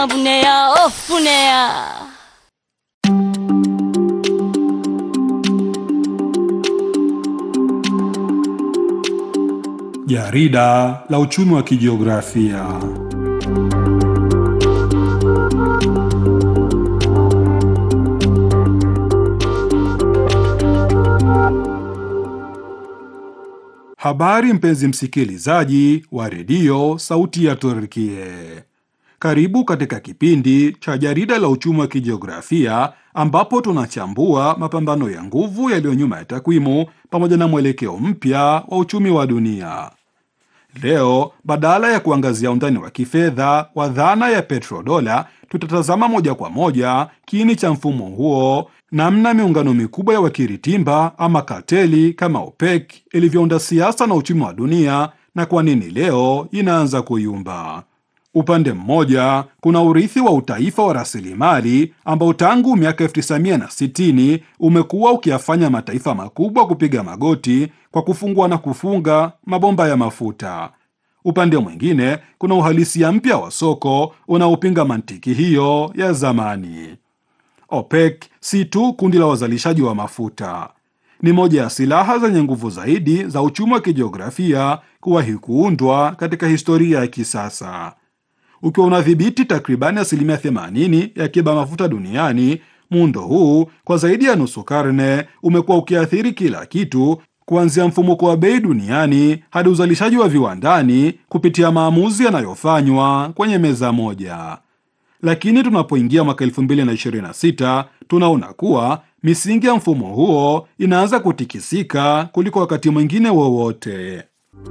Bu ne ya? Of bu ne ya? Jarida la uchumi wa kijiografia. Habari mpenzi msikilizaji wa redio Sauti ya Turkie, karibu katika kipindi cha jarida la uchumi wa kijiografia ambapo tunachambua mapambano ya nguvu yaliyo nyuma ya takwimu pamoja na mwelekeo mpya wa uchumi wa dunia. Leo badala ya kuangazia undani wa kifedha wa dhana ya petrodola, tutatazama moja kwa moja kiini cha mfumo huo, namna miungano mikubwa ya wakiritimba ama kateli kama OPEC ilivyounda siasa na uchumi wa dunia na kwa nini leo inaanza kuyumba. Upande mmoja kuna urithi wa utaifa wa rasilimali ambao tangu miaka 1960 umekuwa ukiyafanya mataifa makubwa kupiga magoti kwa kufungua na kufunga mabomba ya mafuta. Upande mwingine kuna uhalisia mpya wa soko unaopinga mantiki hiyo ya zamani. OPEC si tu kundi la wazalishaji wa mafuta, ni moja ya silaha zenye nguvu zaidi za uchumi wa kijiografia kuwahi kuundwa katika historia ya kisasa ukiwa unadhibiti takribani asilimia 80 ya akiba mafuta duniani. Muundo huu kwa zaidi ya nusu karne umekuwa ukiathiri kila kitu, kuanzia mfumuko wa bei duniani hadi uzalishaji wa viwandani kupitia maamuzi yanayofanywa kwenye meza moja. Lakini tunapoingia mwaka 2026 tunaona kuwa misingi ya mfumo huo inaanza kutikisika kuliko wakati mwingine wowote.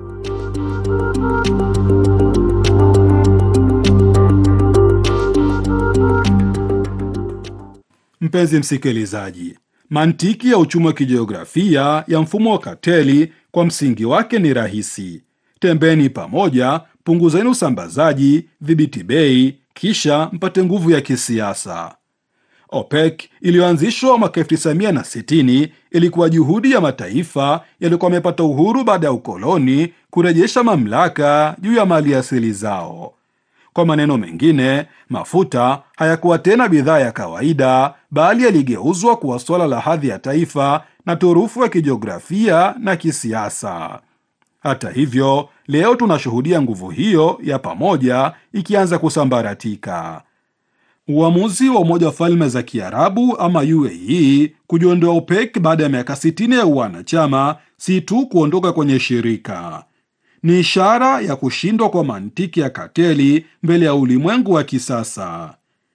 Mpenzi msikilizaji, mantiki ya uchumi wa kijiografia ya mfumo wa kateli kwa msingi wake ni rahisi: tembeni pamoja, punguzeni usambazaji, dhibiti bei, kisha mpate nguvu ya kisiasa. OPEC iliyoanzishwa mwaka 1960 ilikuwa juhudi ya mataifa yaliyokuwa yamepata uhuru baada ya ukoloni kurejesha mamlaka juu ya mali asili zao. Kwa maneno mengine, mafuta hayakuwa tena bidhaa ya kawaida, bali yaligeuzwa kuwa suala la hadhi ya taifa na turufu ya kijiografia na kisiasa. Hata hivyo, leo tunashuhudia nguvu hiyo ya pamoja ikianza kusambaratika. Uamuzi wa Umoja wa Falme za Kiarabu ama UAE kujiondoa OPEC baada ya miaka 60 ya uanachama si tu kuondoka kwenye shirika ni ishara ya kushindwa kwa mantiki ya kateli mbele ya ulimwengu wa kisasa.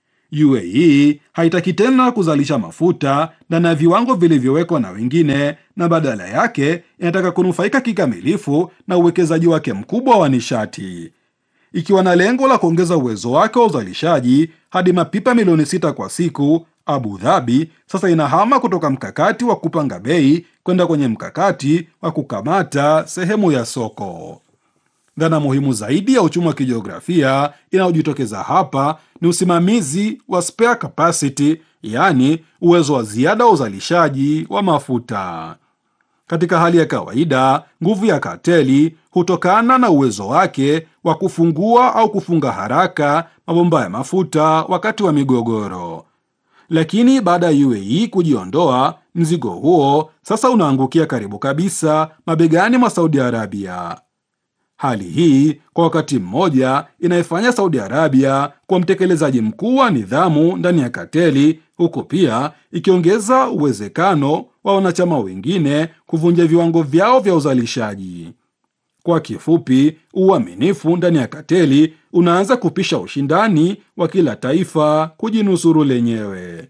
UAE haitaki tena kuzalisha mafuta ndani ya viwango vilivyowekwa na wengine, na badala yake inataka kunufaika kikamilifu na uwekezaji wake mkubwa wa nishati, ikiwa na lengo la kuongeza uwezo wake wa uzalishaji hadi mapipa milioni sita kwa siku. Abu Dhabi sasa inahama kutoka mkakati wa kupanga bei kwenda kwenye mkakati wa kukamata sehemu ya soko. Dhana muhimu zaidi ya uchumi wa kijiografia inayojitokeza hapa ni usimamizi wa spare capacity, yaani uwezo wa ziada wa uzalishaji wa mafuta. Katika hali ya kawaida, nguvu ya kateli hutokana na uwezo wake wa kufungua au kufunga haraka mabomba ya mafuta wakati wa migogoro. Lakini baada ya UAE kujiondoa, mzigo huo sasa unaangukia karibu kabisa mabegani mwa Saudi Arabia. Hali hii kwa wakati mmoja inaifanya Saudi Arabia kwa mtekelezaji mkuu wa nidhamu ndani ya kateli, huku pia ikiongeza uwezekano wa wanachama wengine kuvunja viwango vyao vya uzalishaji. Kwa kifupi, uaminifu ndani ya kateli unaanza kupisha ushindani wa kila taifa kujinusuru lenyewe.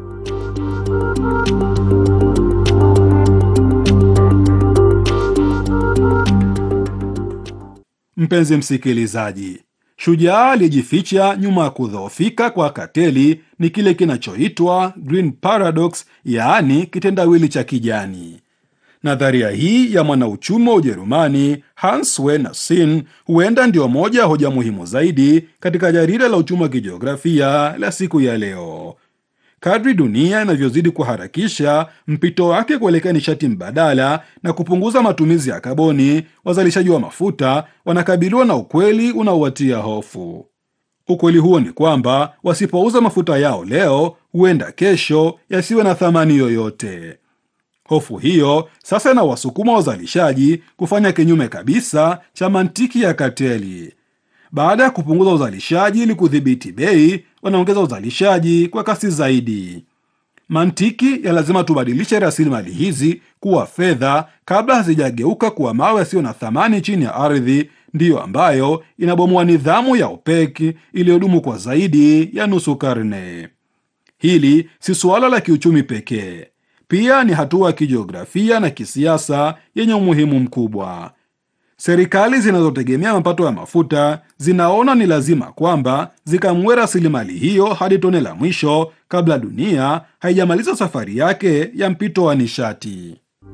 Mpenzi msikilizaji, shujaa aliyejificha nyuma ya kudhoofika kwa kateli ni kile kinachoitwa green paradox, yaani kitendawili cha kijani. Nadharia hii ya mwanauchumi wa Ujerumani Hans Werner Sinn huenda ndio moja ya hoja muhimu zaidi katika jarida la uchumi wa kijiografia la siku ya leo. Kadri dunia inavyozidi kuharakisha mpito wake kuelekea nishati mbadala na kupunguza matumizi ya kaboni, wazalishaji wa mafuta wanakabiliwa na ukweli unaowatia hofu. Ukweli huo ni kwamba wasipouza mafuta yao leo, huenda kesho yasiwe na thamani yoyote. Hofu hiyo sasa inawasukuma wazalishaji kufanya kinyume kabisa cha mantiki ya kateli. Baada ya kupunguza uzalishaji ili kudhibiti bei, wanaongeza uzalishaji kwa kasi zaidi. Mantiki ya lazima tubadilishe rasilimali hizi kuwa fedha kabla hazijageuka kuwa mawe yasiyo na thamani chini ya ardhi, ndiyo ambayo inabomoa nidhamu ya OPEC iliyodumu kwa zaidi ya nusu karne. Hili si suala la kiuchumi pekee, pia ni hatua ya kijiografia na kisiasa yenye umuhimu mkubwa. Serikali zinazotegemea mapato ya mafuta zinaona ni lazima kwamba zikamue rasilimali hiyo hadi tone la mwisho kabla dunia haijamaliza safari yake ya mpito wa nishati.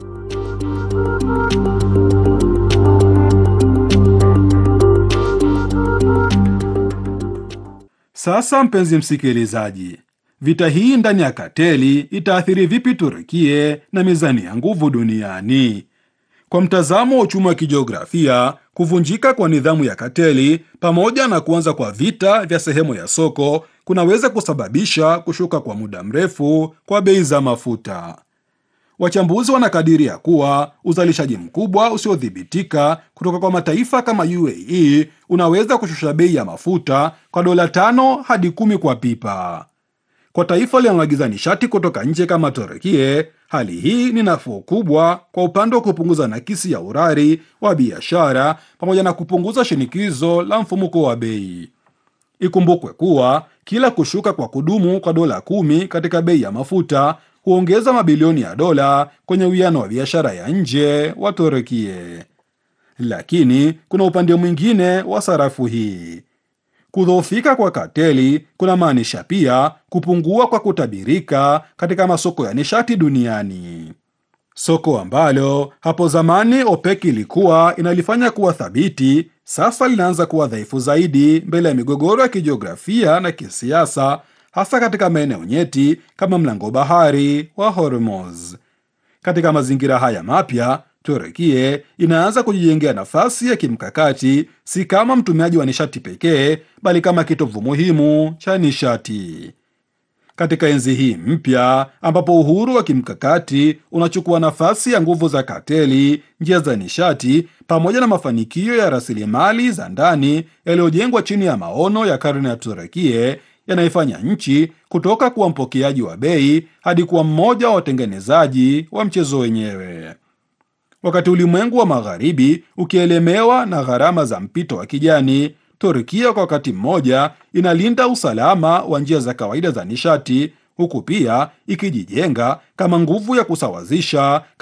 Sasa mpenzi msikilizaji, vita hii ndani ya kateli itaathiri vipi Turukie na mizani ya nguvu duniani? Kwa mtazamo wa uchumi wa kijiografia, kuvunjika kwa nidhamu ya kateli pamoja na kuanza kwa vita vya sehemu ya soko kunaweza kusababisha kushuka kwa muda mrefu kwa bei za mafuta. Wachambuzi wanakadiria kuwa uzalishaji mkubwa usiodhibitika kutoka kwa mataifa kama UAE unaweza kushusha bei ya mafuta kwa dola tano hadi kumi kwa pipa. Kwa taifa linaloagiza nishati kutoka nje kama Turkie, hali hii ni nafuu kubwa kwa upande wa kupunguza nakisi ya urari wa biashara pamoja na kupunguza shinikizo la mfumuko wa bei. Ikumbukwe kuwa kila kushuka kwa kudumu kwa dola kumi katika bei ya mafuta huongeza mabilioni ya dola kwenye uwiano wa biashara ya nje wa Turkie. Lakini kuna upande mwingine wa sarafu hii. Kudhoofika kwa kateli kuna maanisha pia kupungua kwa kutabirika katika masoko ya nishati duniani. Soko ambalo hapo zamani OPEC ilikuwa inalifanya kuwa thabiti, sasa linaanza kuwa dhaifu zaidi mbele ya migogoro ya kijiografia na kisiasa, hasa katika maeneo nyeti kama mlango bahari wa Hormuz. Katika mazingira haya mapya Turukie inaanza kujijengea nafasi ya kimkakati, si kama mtumiaji wa nishati pekee, bali kama kitovu muhimu cha nishati. Katika enzi hii mpya ambapo uhuru wa kimkakati unachukua nafasi ya nguvu za kateli, njia za nishati pamoja na mafanikio ya rasilimali za ndani yaliyojengwa chini ya maono ya karne ya Turukie yanaifanya nchi kutoka kuwa mpokeaji wa bei hadi kuwa mmoja wa watengenezaji wa mchezo wenyewe. Wakati ulimwengu wa magharibi ukielemewa na gharama za mpito wa kijani, Turkia kwa wakati mmoja inalinda usalama wa njia za kawaida za nishati, huku pia ikijijenga kama nguvu ya kusawazisha